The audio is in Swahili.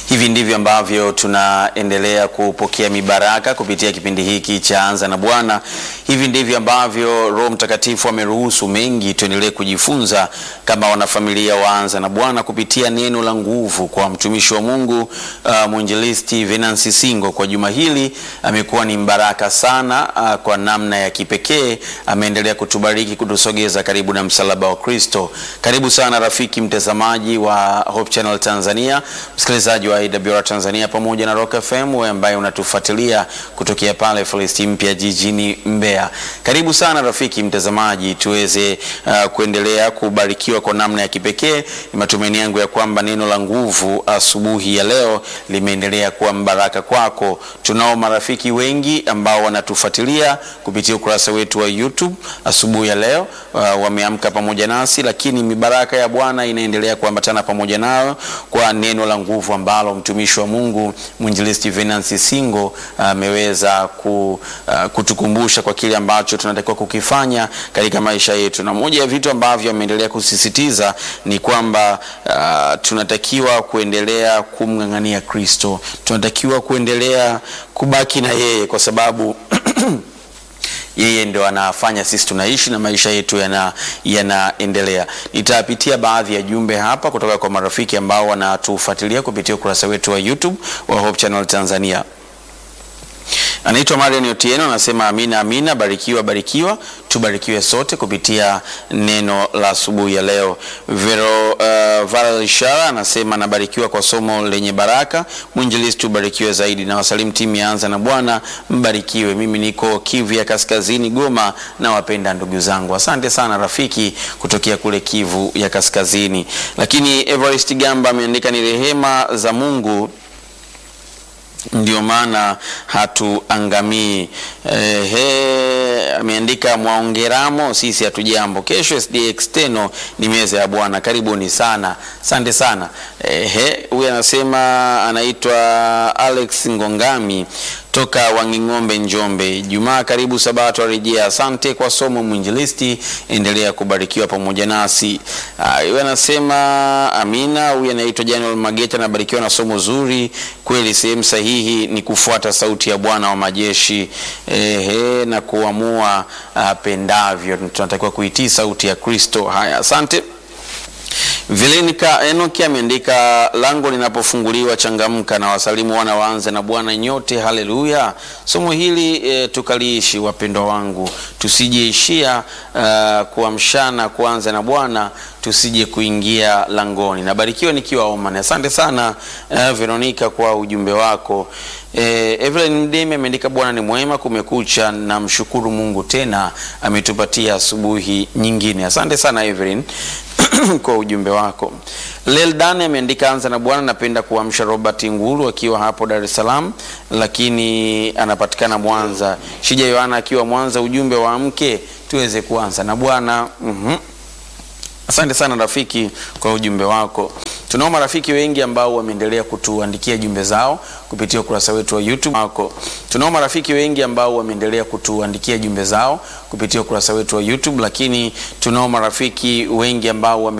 Hivi ndivyo ambavyo tunaendelea kupokea mibaraka kupitia kipindi hiki cha Anza na Bwana. Hivi ndivyo ambavyo Roho Mtakatifu ameruhusu mengi tuendelee kujifunza kama wanafamilia wa Anza na Bwana kupitia neno la nguvu kwa mtumishi wa Mungu uh, mwinjilisti Venansi Singo. Kwa juma hili amekuwa ni mbaraka sana uh, kwa namna ya kipekee ameendelea kutubariki, kutusogeza karibu na msalaba wa Kristo. Karibu sana rafiki mtazamaji wa Hope Channel Tanzania, msikilizaji wa AWR Tanzania pamoja na Rock FM, wewe ambaye unatufuatilia kutokea pale Filisti mpya jijini Mbeya. Karibu sana rafiki mtazamaji, tuweze uh, kuendelea kubarikiwa kwa namna ya kipekee. Ni matumaini yangu ya kwamba neno la nguvu asubuhi ya leo limeendelea kuwa mbaraka kwako. Tunao marafiki wengi ambao wanatufuatilia kupitia ukurasa wetu wa YouTube asubuhi ya leo, uh, wameamka pamoja nasi, lakini mibaraka ya Bwana inaendelea kuambatana pamoja nao kwa neno la nguvu ambalo mtumishi wa Mungu mwinjilisti Venansi Singo ameweza uh, ku, uh, kutukumbusha kwa kile ambacho tunatakiwa kukifanya katika maisha yetu, na moja ya vitu ambavyo ameendelea kusisitiza ni kwamba uh, tunatakiwa kuendelea kumng'ang'ania Kristo, tunatakiwa kuendelea kubaki na yeye kwa sababu yeye ndo anafanya sisi tunaishi na maisha yetu yanaendelea. Yana nitapitia baadhi ya jumbe hapa kutoka kwa marafiki ambao wanatufuatilia kupitia ukurasa wetu wa YouTube wa Hope Channel Tanzania. Anaitwa Marian Otieno anasema amina, amina, barikiwa, barikiwa, tubarikiwe sote kupitia neno la asubuhi ya leo. Vero uh, Varal Ishara anasema nabarikiwa kwa somo lenye baraka, mwinjilisti tubarikiwe zaidi, na wasalimu timu ya Anza na Bwana, mbarikiwe. Mimi niko Kivu ya Kaskazini, Goma, na wapenda ndugu zangu. Asante sana rafiki kutokea kule Kivu ya Kaskazini. Lakini Everest Gamba ameandika ni rehema za Mungu ndio maana hatuangamii. Ehe, ameandika mwaongeramo, sisi hatujambo. Kesho SD External ni meza ya Bwana, karibuni sana, asante sana. Ehe, huyu anasema anaitwa Alex Ngongami toka Wanging'ombe, Njombe. Jumaa karibu, Sabato arejea. Asante kwa somo mwinjilisti, endelea kubarikiwa pamoja nasi. Huyu anasema amina. Huyu anaitwa Januel Mageta, anabarikiwa na somo zuri kweli. Sehemu sahihi ni kufuata sauti ya Bwana wa majeshi ehe, na kuamua apendavyo. Tunatakiwa kuitii sauti ya Kristo. Haya, asante. Velenika Enoki ameandika lango linapofunguliwa changamka, na wasalimu wana waanze na Bwana nyote, haleluya. Somo hili e, tukaliishi wapendwa wangu, tusijeishia uh, kuamshana kuanza na Bwana, tusije kuingia langoni. Nabarikiwa nikiwa Oman. Asante sana uh, Veronica kwa ujumbe wako. E, Evelyn Mdemi ameandika Bwana ni mwema, kumekucha, na mshukuru Mungu tena ametupatia asubuhi nyingine. Asante sana Evelyn kwa ujumbe wako. Leldan ameandika anza na Bwana, napenda kuamsha Robert Nguru akiwa hapo Dar es Salaam, lakini anapatikana Mwanza. Shija Yohana akiwa Mwanza, ujumbe wa mke tuweze kuanza na Bwana. mm-hmm. Asante sana rafiki kwa ujumbe wako. Tunao marafiki wengi ambao wameendelea kutuandikia jumbe zao kupitia ukurasa wetu wa YouTube wako. Tunao marafiki wengi ambao wameendelea kutuandikia jumbe zao kupitia ukurasa wetu wa YouTube, lakini tunao marafiki wengi ambao wame